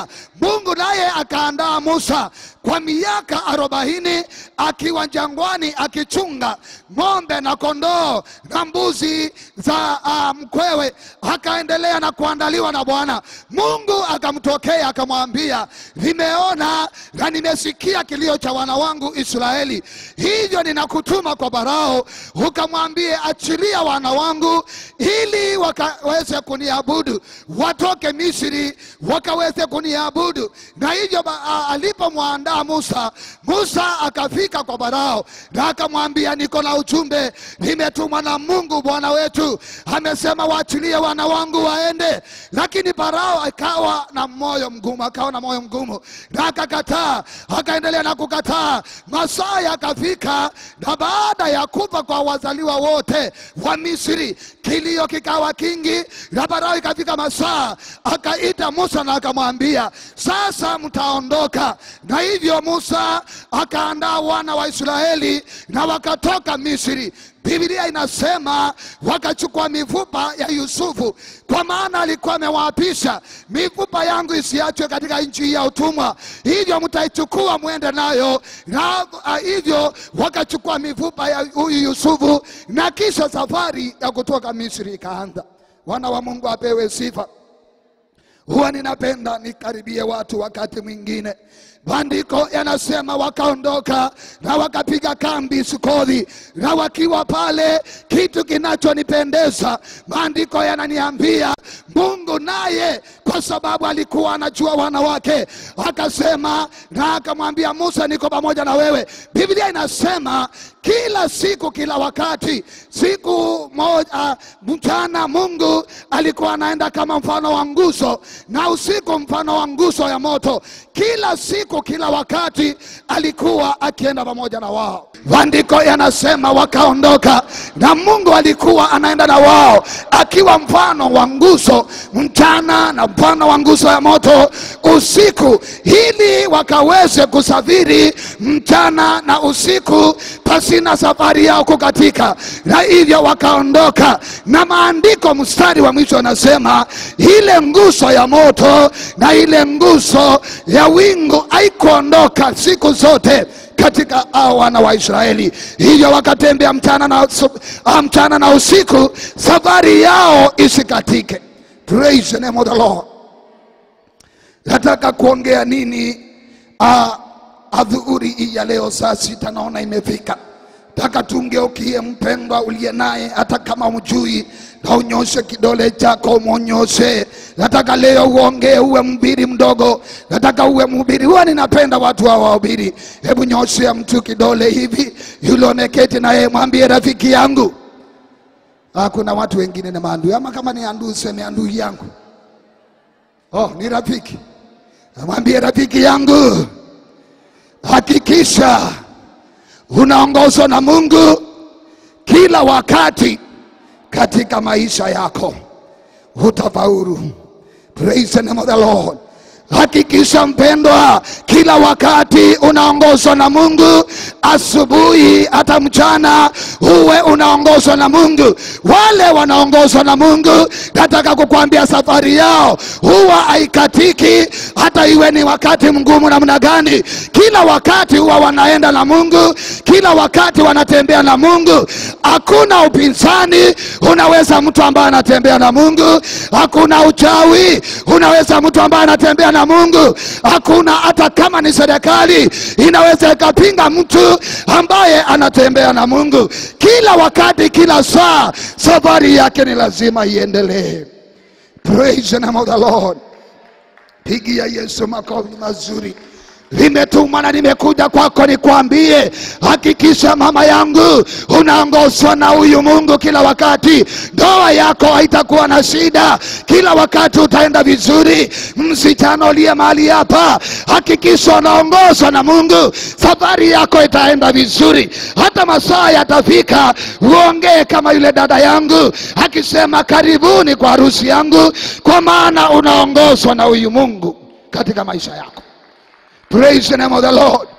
akamwambia Mungu naye akaandaa Musa kwa miaka arobaini akiwa jangwani akichunga ng'ombe na kondoo na mbuzi za uh, mkwewe. Akaendelea na kuandaliwa na Bwana Mungu. Akamtokea akamwambia, nimeona na nimesikia kilio cha wana wangu Israeli, hivyo ninakutuma kwa Farao ukamwambie, achilia wana wangu ili wakaweze kuniabudu, watoke Misri wakaweze kuniabudu. Na hivyo ba- a- alipomwandaa Musa, Musa akafika kwa Farao na akamwambia, niko na ujumbe, nimetumwa na Mungu Bwana wetu, amesema waachilie wana wangu waende. Lakini Farao akawa na moyo mgumu, akawa na moyo mgumu na akakataa, akaendelea na kukataa. Masaa yakafika, na baada ya kufa kwa wazaliwa wote wa Misri, kilio kikawa kingi, na Farao ikafika masaa, akaita Musa na akamwambia, sasa mtaondoka. Na hivyo Musa akaandaa wana wa Israeli na wakatoka Misri. Biblia inasema wakachukua mifupa ya Yusufu, kwa maana alikuwa amewaapisha, mifupa yangu isiachwe katika nchi ya utumwa, hivyo mtaichukua mwende nayo. Na uh, hivyo wakachukua mifupa ya huyu Yusufu, na kisha safari ya kutoka Misri ikaanza. Wana wa Mungu apewe sifa. Huwa ninapenda nikaribie watu wakati mwingine. Maandiko yanasema wakaondoka na wakapiga kambi Sukothi, na wakiwa pale, kitu kinachonipendeza maandiko yananiambia Mungu naye, kwa sababu alikuwa anajua wana wake, akasema na akamwambia Musa, niko pamoja na wewe. Biblia inasema kila siku, kila wakati, siku moja mchana, Mungu alikuwa anaenda kama mfano wa nguzo, na usiku mfano wa nguzo ya moto. Kila siku, kila wakati alikuwa akienda pamoja na wao. Maandiko yanasema wakaondoka, na Mungu alikuwa anaenda na wao akiwa mfano wa nguzo mchana na mfano wa nguzo ya moto usiku, ili wakaweze kusafiri mchana na usiku pasina safari yao kukatika, na hivyo wakaondoka. Na maandiko mstari wa mwisho anasema ile nguzo ya moto na ile nguzo ya wingu haikuondoka siku zote katika hao wana wa Israeli. Hivyo wakatembea mchana na, usu- ah, mchana na usiku, safari yao isikatike. Praise the name of the Lord. Nataka kuongea nini ah, adhuhuri hii ya leo saa sita naona imefika. Taka tumgeukie mpendwa uliye naye, hata kama umjui, na unyoshe kidole chako umwonyoshe. Nataka leo uongee, uwe mhubiri mdogo, nataka uwe mhubiri. Huwa ninapenda watu hawa wahubiri. Hebu nyoshea mtu kidole hivi, yule umeketi na yeye, mwambie rafiki yangu. Ah, kuna watu wengine ni maandui, ama kama ni andui, seme andui yangu. Oh, ni rafiki. Namwambie rafiki yangu, hakikisha unaongozwa na Mungu kila wakati katika maisha yako, utafaulu. Praise the name of the Lord. Hakikisha mpendwa, kila wakati unaongozwa na Mungu, asubuhi hata mchana, uwe unaongozwa na Mungu. Wale wanaongozwa na Mungu, nataka kukwambia safari yao huwa haikatiki, hata iwe ni wakati mgumu namna gani. Kila wakati huwa wanaenda na Mungu, kila wakati wanatembea na Mungu. Hakuna upinzani unaweza mtu ambaye anatembea na Mungu, hakuna uchawi unaweza mtu ambaye anatembea na Mungu, hakuna hata kama ni serikali inaweza ikapinga mtu ambaye anatembea na Mungu. Kila wakati, kila saa, safari yake ni lazima iendelee. Praise the name of the Lord. Pigia Yesu makofi mazuri. Limetumwa na nimekuja kwako nikwambie, hakikisha mama yangu unaongozwa na huyu Mungu kila wakati. Ndoa yako haitakuwa na shida, kila wakati utaenda vizuri. Msichana uliye mahali hapa, hakikisha unaongozwa na Mungu, safari yako itaenda vizuri. Hata masaa yatafika, uongee kama yule dada yangu akisema, karibuni kwa harusi yangu, kwa maana unaongozwa na huyu Mungu katika maisha yako. Praise the name of the Lord.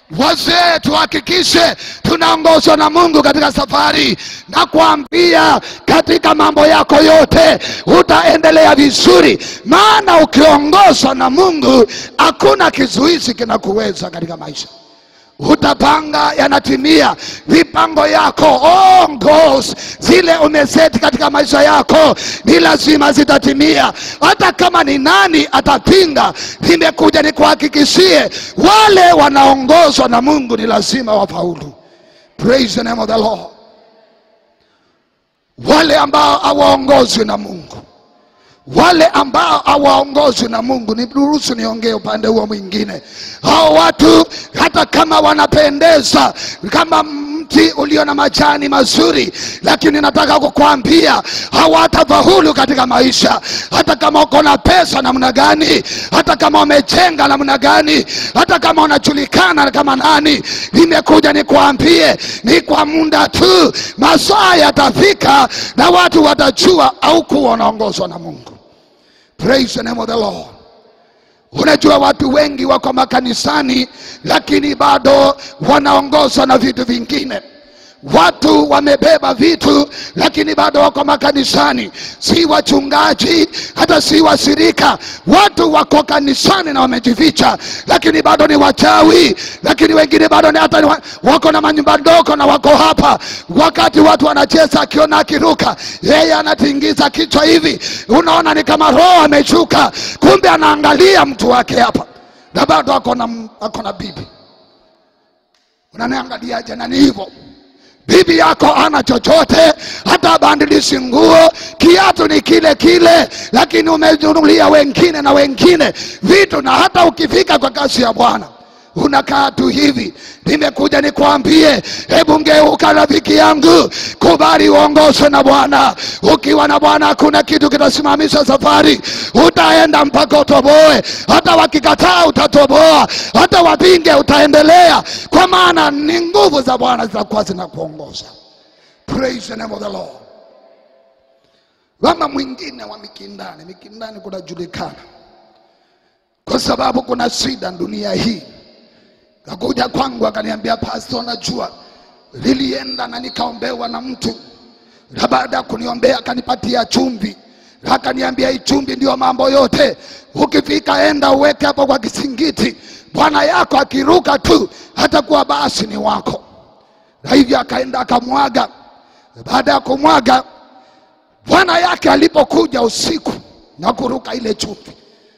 Wazee, tuhakikishe tunaongozwa na Mungu katika safari, na kuambia katika mambo yako yote utaendelea vizuri, maana ukiongozwa na Mungu hakuna kizuizi kinakuweza katika maisha utapanga yanatimia mipango yako all goals zile umeseti katika maisha yako ni lazima zitatimia hata kama ni nani atapinga nimekuja nikuhakikishie wale wanaongozwa na mungu ni lazima wafaulu praise the name of the lord wale ambao hawaongozwi na mungu wale ambao hawaongozwi na Mungu, niruhusu niongee upande huo mwingine. Hao watu hata kama wanapendeza kama mti ulio na majani mazuri, lakini nataka kukwambia hawatafaulu katika maisha, hata kama uko na pesa namna gani, hata kama umejenga namna gani, hata kama unajulikana kama nani. Nimekuja nikwambie, ni kwa muda tu, masaa yatafika na watu watajua au kuwa wanaongozwa na Mungu. Praise the name of the Lord. Unajua watu wengi wako makanisani lakini bado wanaongozwa na vitu vingine. Watu wamebeba vitu lakini bado wako makanisani, si wachungaji, hata si washirika. Watu wako kanisani na wamejificha, lakini bado ni wachawi, lakini wengine bado ni hata ni wa- wako na manyumba ndogo na wako hapa. Wakati watu wanacheza, akiona akiruka, yeye anatingiza kichwa hivi, unaona ni kama roho ameshuka, kumbe anaangalia mtu wake hapa, na bado ako na ako na bibi. Unaniangaliaje? na ni hivyo bibi yako ana chochote, hata bandilishi nguo, kiatu ni kile kile, lakini umenunulia wengine na wengine vitu, na hata ukifika kwa kazi ya Bwana unakaa tu hivi. Nimekuja nikwambie, hebu ngeuka rafiki yangu, kubali uongozwe na Bwana. Ukiwa na Bwana hakuna kitu kitasimamisha safari, utaenda mpaka utoboe. Hata wakikataa utatoboa, hata wapinge utaendelea, kwa maana ni nguvu za Bwana zitakuwa zinakuongoza. Praise the name of the Lord. Mama mwingine wa Mikindani, Mikindani kunajulikana kwa sababu kuna shida dunia hii kakuja kwangu akaniambia, pastor, najua nilienda na nikaombewa na mtu, na baada ya kuniombea akanipatia chumvi, akaniambia hii chumvi ndio mambo yote. Ukifika enda uweke hapo kwa kisingiti, bwana yako akiruka tu hatakuwa basi ni wako. Na hivyo akaenda akamwaga. Baada ya kumwaga, bwana yake alipokuja usiku na kuruka ile chumvi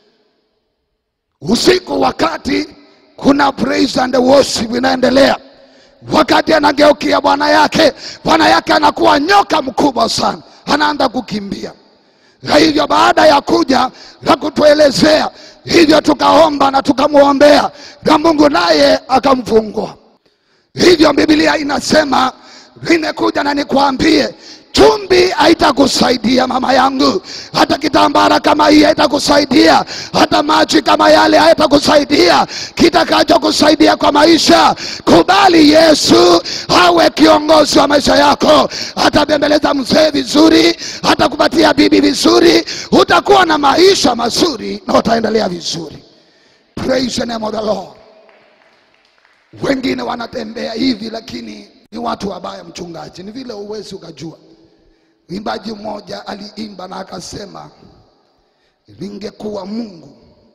usiku wakati kuna praise and worship inaendelea wakati anageukia bwana yake bwana yake anakuwa nyoka mkubwa sana anaanza kukimbia na hivyo baada ya kuja na kutuelezea hivyo tukaomba na tukamwombea na mungu naye akamfungua hivyo biblia inasema nimekuja na nikwambie chumbi haitakusaidia mama yangu hata kitambara kama hii haitakusaidia hata maji kama yale haitakusaidia kitakachokusaidia kwa maisha kubali yesu awe kiongozi wa maisha yako atabembeleza mzee vizuri atakupatia bibi vizuri utakuwa na maisha mazuri na utaendelea vizuri praise the name of the lord wengine wanatembea hivi lakini ni watu wabaya mchungaji ni vile uwezi ukajua mwimbaji mmoja aliimba na akasema ningekuwa mungu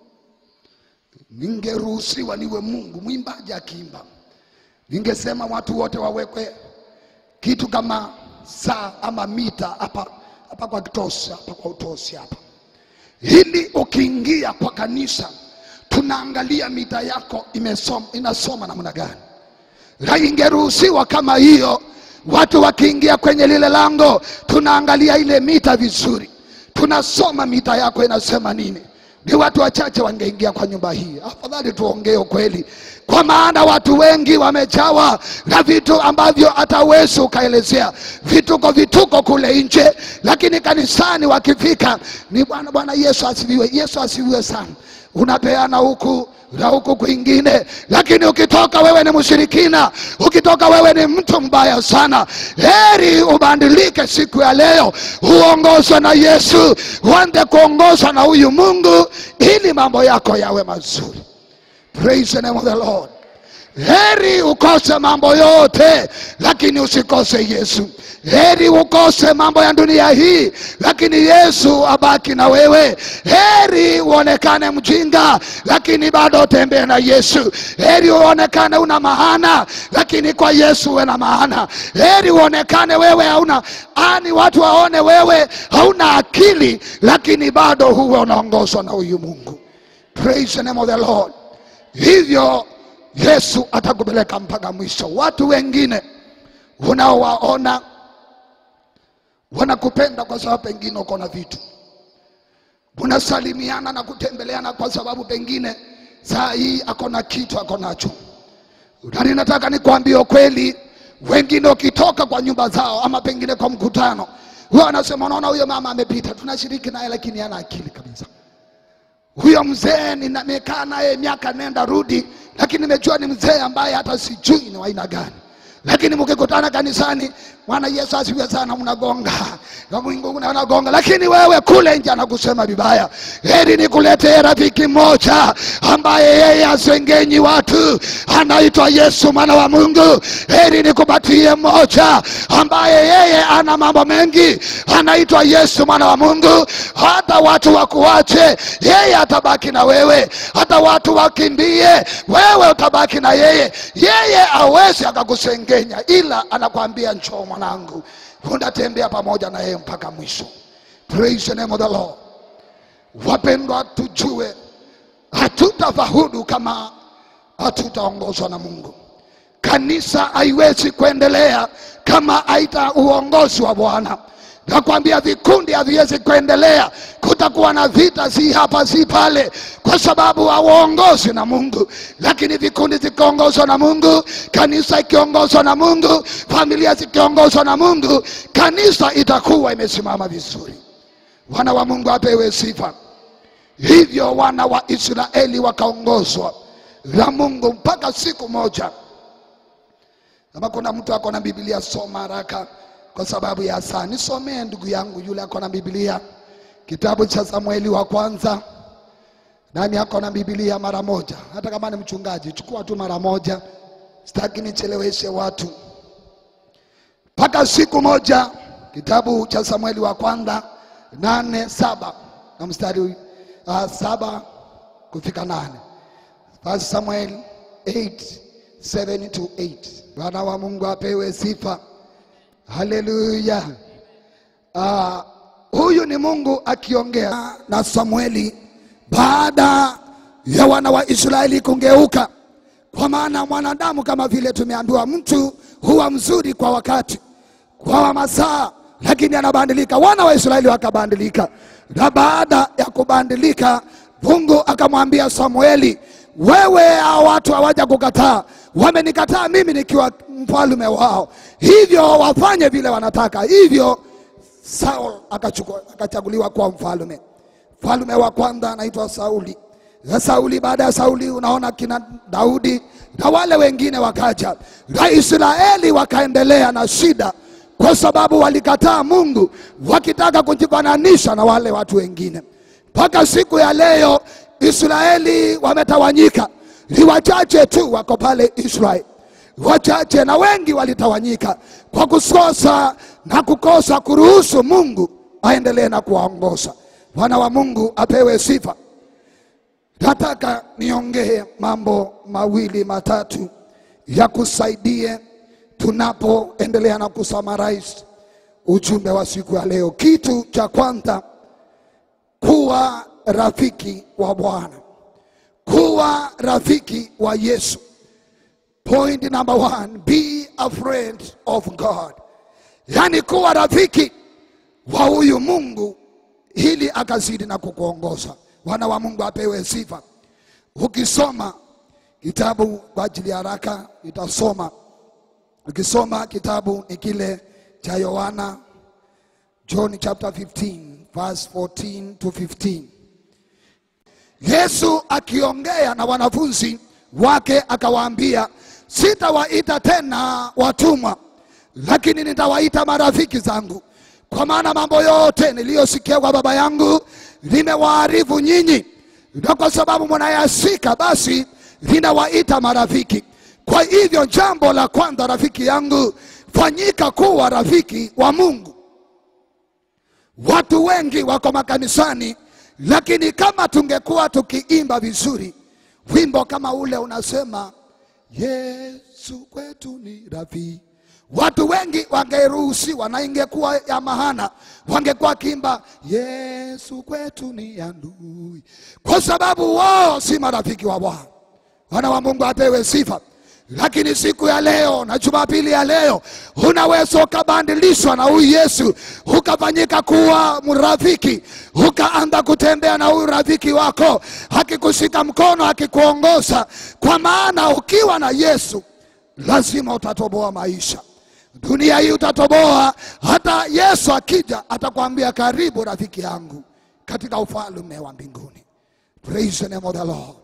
ningeruhusiwa niwe mungu mwimbaji akiimba ningesema watu wote wawekwe kitu kama saa ama mita hapa hapa kwa kitosi hapa kwa utosi hapa ili ukiingia kwa kanisa tunaangalia mita yako imesoma, inasoma namna gani na ingeruhusiwa kama hiyo watu wakiingia kwenye lile lango tunaangalia ile mita vizuri tunasoma mita yako inasema nini ni watu wachache wangeingia kwa nyumba hii afadhali tuongee ukweli kwa maana watu wengi wamejawa na vitu ambavyo hata wezi ukaelezea vituko vituko kule nje lakini kanisani wakifika ni bwana bwana yesu asifiwe yesu asifiwe sana unapeana huku na huku kwingine lakini ukitoka wewe ni mshirikina ukitoka wewe ni mtu mbaya sana heri ubadilike siku ya leo uongozwe na yesu uanze kuongozwa na huyu mungu ili mambo yako yawe mazuri praise the name of the lord heri ukose mambo yote lakini usikose yesu heri ukose mambo ya dunia hii lakini yesu abaki na wewe heri uonekane mjinga lakini bado utembee na yesu heri uonekane una maana lakini kwa yesu uwe na maana heri uonekane wewe hauna ani watu waone wewe hauna akili lakini bado huwe unaongozwa na huyu mungu praise the name of the lord hivyo yesu atakupeleka mpaka mwisho watu wengine unaowaona wanakupenda kwa sababu pengine uko na vitu unasalimiana na kutembeleana kwa sababu pengine saa hii ako na kitu ako nacho na ninataka nikwambie ukweli wengine ukitoka kwa nyumba zao ama pengine kwa mkutano huwa wanasema unaona huyo mama amepita tunashiriki naye lakini hana akili kabisa huyo mzee nimekaa naye miaka nenda rudi lakini nimejua ni mzee ambaye hata sijui ni wa aina gani lakini mkikutana kanisani bwana yesu asifiwe sana mnagonga na Mungu unagonga lakini wewe kule nje anakusema vibaya heri nikuletee rafiki mmoja ambaye yeye asengenyi watu anaitwa yesu mwana wa mungu heri nikupatie mmoja ambaye yeye ana mambo mengi anaitwa yesu mwana wa mungu hata watu wakuache yeye atabaki na wewe hata watu wakimbie wewe utabaki na yeye yeye awezi akakusengenya ila anakwambia njoo mwanangu unatembea pamoja na yeye mpaka mwisho praise the name of the lord wapendwa tujue hatutafahudu kama hatutaongozwa na mungu kanisa haiwezi kuendelea kama haita uongozi wa bwana nakwambia vikundi haviwezi kuendelea kutakuwa na vita si hapa si pale kwa sababu hauongozi na mungu lakini vikundi zikiongozwa na mungu kanisa ikiongozwa na mungu familia zikiongozwa na mungu kanisa itakuwa imesimama vizuri wana wa mungu apewe sifa hivyo wana wa israeli wakaongozwa na mungu mpaka siku moja kama kuna mtu ako na biblia soma haraka kwa sababu ya saa nisomee ndugu yangu yule ako na biblia kitabu cha samueli wa kwanza nani ako na biblia mara moja hata kama ni mchungaji chukua tu mara moja sitaki nicheleweshe watu mpaka siku moja kitabu cha samueli wa kwanza nane saba na mstari uh, saba kufika nane First Samuel 8 7 to 8 bwana wa mungu apewe sifa haleluya uh, huyu ni mungu akiongea na samueli baada ya wana wa israeli kungeuka kwa maana mwanadamu kama vile tumeambiwa mtu huwa mzuri kwa wakati kwa masaa lakini anabadilika wana wa israeli wakabadilika na baada ya kubadilika mungu akamwambia samueli wewe hao watu hawaja kukataa wamenikataa mimi nikiwa mfalume wao hivyo wafanye vile wanataka hivyo saul akachukua- akachaguliwa kuwa mfalume mfalume wa kwanza anaitwa sauli na sauli baada ya sauli unaona kina daudi na wale wengine wakaja na israeli wakaendelea na shida kwa sababu walikataa mungu wakitaka kujifananisha na wale watu wengine mpaka siku ya leo israeli wametawanyika ni wachache tu wako pale israeli wachache na wengi walitawanyika kwa kukosa na kukosa kuruhusu mungu aendelee na kuwaongoza bwana wa mungu apewe sifa nataka niongee mambo mawili matatu ya kusaidie tunapoendelea na kusummarize ujumbe wa siku ya leo kitu cha kwanza kuwa rafiki wa bwana kuwa rafiki wa yesu point number one be a friend of god yaani kuwa rafiki wa huyu mungu ili akazidi na kukuongoza wana wa mungu apewe sifa ukisoma kitabu kwa ajili ya haraka itasoma ukisoma kitabu ni kile cha yohana john chapter 15 verse 14 to 15 yesu akiongea na wanafunzi wake akawaambia sitawaita tena watumwa lakini nitawaita marafiki zangu kwa maana mambo yote niliyosikia kwa baba yangu nimewaarifu nyinyi na kwa sababu mnayasika basi ninawaita marafiki Kwa hivyo jambo la kwanza, rafiki yangu, fanyika kuwa rafiki wa Mungu. Watu wengi wako makanisani, lakini kama tungekuwa tukiimba vizuri wimbo kama ule unasema Yesu kwetu ni rafiki, watu wengi wangeruhusiwa na ingekuwa ya mahana, wangekuwa wakiimba Yesu kwetu ni adui, kwa sababu wao si marafiki wa Bwana. Wana wa Mungu apewe sifa. Lakini siku ya leo na Jumapili ya leo unaweza ukabadilishwa na huyu Yesu ukafanyika kuwa mrafiki, ukaanza kutembea na huyu rafiki wako, akikushika mkono, akikuongoza. Kwa maana ukiwa na Yesu lazima utatoboa maisha dunia hii, utatoboa. Hata Yesu akija atakwambia karibu rafiki yangu katika ufalme wa mbinguni. Praise the name of the Lord.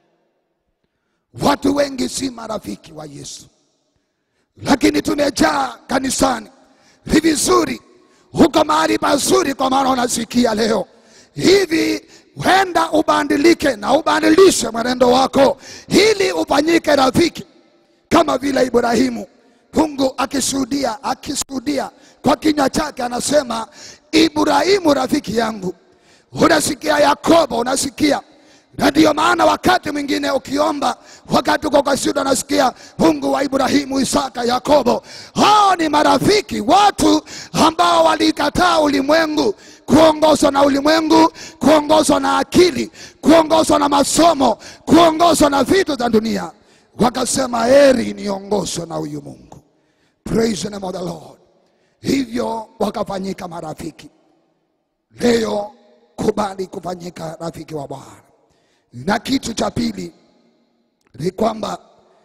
Watu wengi si marafiki wa Yesu, lakini tumejaa kanisani. Ni vizuri huko mahali pazuri, kwa maana unasikia leo hivi, wenda ubadilike na ubadilishe mwenendo wako ili ufanyike rafiki kama vile Ibrahimu. Mungu akishuhudia akishuhudia kwa kinywa chake, anasema Ibrahimu rafiki yangu. Unasikia Yakobo, unasikia na ndiyo maana wakati mwingine ukiomba, wakati uko kwa shida, unasikia Mungu wa Ibrahimu, Isaka, Yakobo. Hao ni marafiki, watu ambao walikataa ulimwengu, kuongozwa na ulimwengu, kuongozwa na akili, kuongozwa na masomo, kuongozwa na vitu za dunia, wakasema heri niongozwe na huyu Mungu. Praise the name of the Lord. Hivyo wakafanyika marafiki. Leo kubali kufanyika rafiki wa Bwana. Na kitu cha pili ni kwamba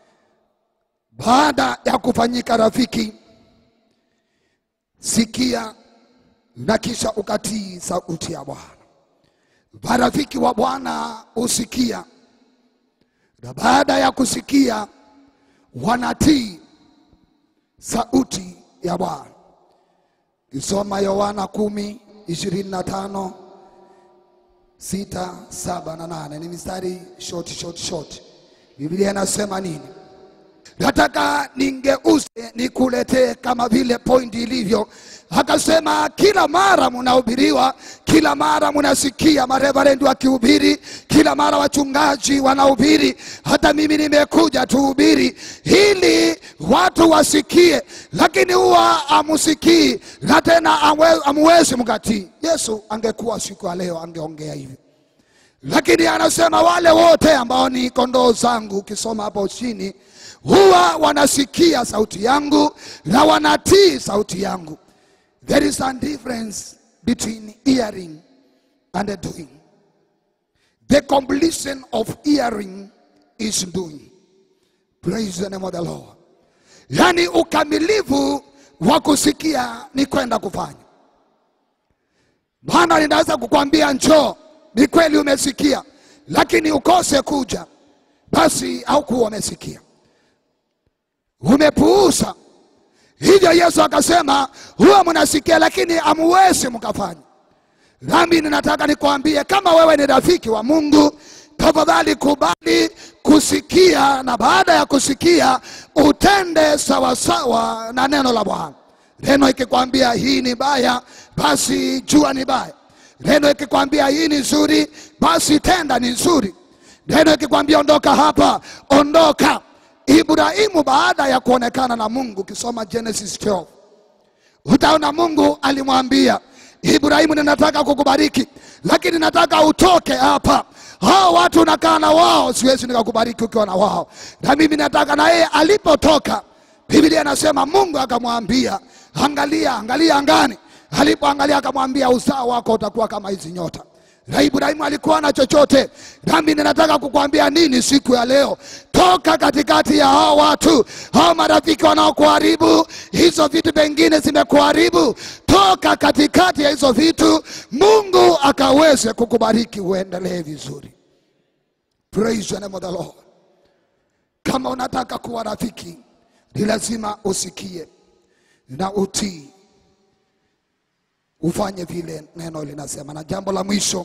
baada ya kufanyika rafiki, sikia na kisha ukatii sauti ya Bwana. Marafiki wa Bwana husikia, na baada ya kusikia wanatii sauti ya Bwana. Kisoma Yohana kumi ishirini na tano sita saba na nane ni mistari short, short, short. Biblia inasema nini? Nataka ningeuze nikuletee kama vile pointi ilivyo. Akasema kila mara mnahubiriwa, kila mara mnasikia mareverendi wakihubiri, kila mara wachungaji wanahubiri. Hata mimi nimekuja tuhubiri ili watu wasikie, lakini huwa amusikii na tena amuwezi mkatii. Yesu angekuwa siku ya leo angeongea hivi lakini anasema wale wote ambao ni kondoo zangu, ukisoma hapo chini, huwa wanasikia sauti yangu na wanatii sauti yangu. There is a difference between hearing and doing. The completion of hearing is doing. Praise the name of the Lord. Yani ukamilifu wa kusikia ni kwenda kufanya. Bwana ninaweza kukwambia njoo ni kweli umesikia, lakini ukose kuja, basi haukuwa umesikia, umepuuza. Hivyo Yesu akasema, huwa mnasikia lakini hamuwezi mkafanya. Nami ninataka nikwambie, kama wewe ni rafiki wa Mungu, tafadhali kubali kusikia, na baada ya kusikia utende sawasawa na neno la Bwana. Neno ikikwambia hii ni baya, basi jua ni baya. Neno ikikwambia hii ni nzuri, basi tenda ni nzuri. Neno ikikwambia ondoka hapa, ondoka. Ibrahimu baada ya kuonekana na Mungu, ukisoma Genesis 12 utaona Mungu alimwambia Ibrahimu, ninataka kukubariki, lakini nataka utoke hapa. Hao watu unakaa na wao, siwezi nikakubariki ukiwa na wao, na mimi nataka. Na yeye alipotoka, Biblia inasema Mungu akamwambia, angalia, angalia angani alipoangalia akamwambia uzao wako utakuwa kama hizi nyota. Na Ibrahimu alikuwa na chochote. Nami ninataka kukwambia nini siku ya leo? Toka katikati ya hao watu, hao marafiki wanaokuharibu, hizo vitu vingine zimekuharibu. Toka katikati ya hizo vitu, Mungu akaweze kukubariki uendelee vizuri. Praise the name of the Lord. Kama unataka kuwa rafiki, ni lazima usikie na utii ufanye vile neno linasema. Na jambo la mwisho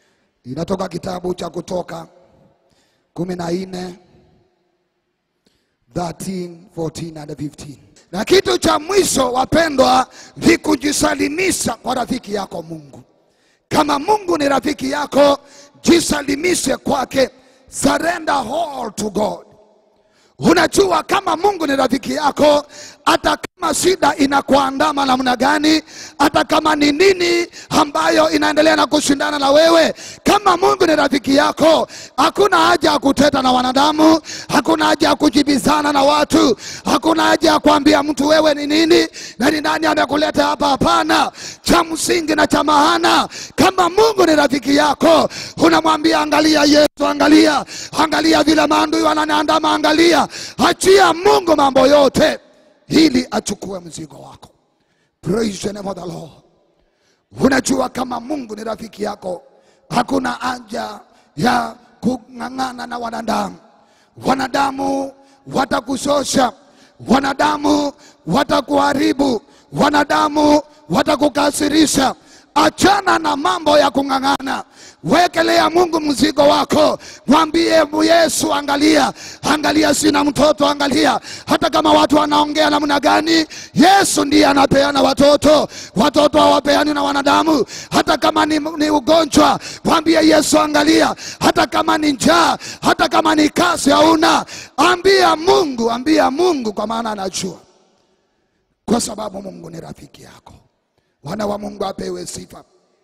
inatoka kitabu cha Kutoka kumi na nne 13, 14 and 15. Na kitu cha mwisho wapendwa, ni kujisalimisha kwa rafiki yako Mungu. Kama Mungu ni rafiki yako, jisalimishe kwake, surrender all to God. Unajua, kama Mungu ni rafiki yako, hata kama shida inakuandama namna gani, hata kama ni nini ambayo inaendelea na kushindana na wewe, kama Mungu ni rafiki yako, hakuna haja ya kuteta na wanadamu, hakuna haja ya kujibizana na watu, hakuna haja ya kuambia mtu wewe ni nini na ni nani amekuleta hapa. Hapana, cha msingi na cha maana, kama Mungu ni rafiki yako, unamwambia angalia Yesu, angalia, angalia vile maadui wananiandama, angalia, achia Mungu mambo yote ili achukue mzigo wako. Praise the name of the Lord. Unajua kama Mungu ni rafiki yako, hakuna haja ya kung'ang'ana na wanadamu. Wanadamu watakushosha, wanadamu watakuharibu, wanadamu watakukasirisha. Achana na mambo ya kung'ang'ana, wekelea Mungu mzigo wako, mwambie Yesu, angalia, angalia, sina mtoto, angalia. Hata kama watu wanaongea namna gani, Yesu ndiye anapeana watoto. Watoto hawapeani na wanadamu. Hata kama ni, ni ugonjwa, mwambie Yesu, angalia. Hata kama ni njaa, hata kama ni kazi hauna, ambia Mungu, ambia Mungu, kwa maana anajua, kwa sababu Mungu ni rafiki yako. Wana wa Mungu apewe sifa.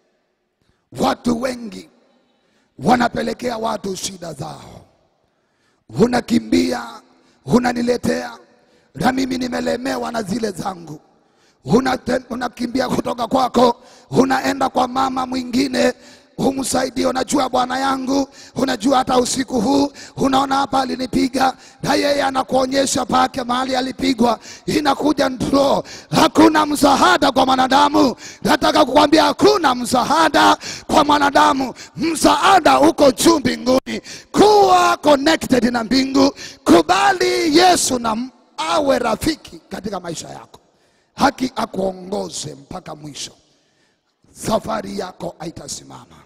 Watu wengi wanapelekea watu shida zao, unakimbia unaniletea, na mimi nimelemewa na zile zangu. Unate- Unakimbia kutoka kwako, unaenda kwa mama mwingine umsaidie. Unajua bwana yangu, unajua hata usiku huu, unaona hapa alinipiga, na yeye anakuonyesha pake mahali alipigwa, inakuja ndro. Hakuna msaada kwa mwanadamu. Nataka kukwambia hakuna msaada kwa mwanadamu, msaada uko juu mbinguni. Kuwa connected na mbingu, kubali Yesu na m- awe rafiki katika maisha yako, haki akuongoze mpaka mwisho, safari yako haitasimama.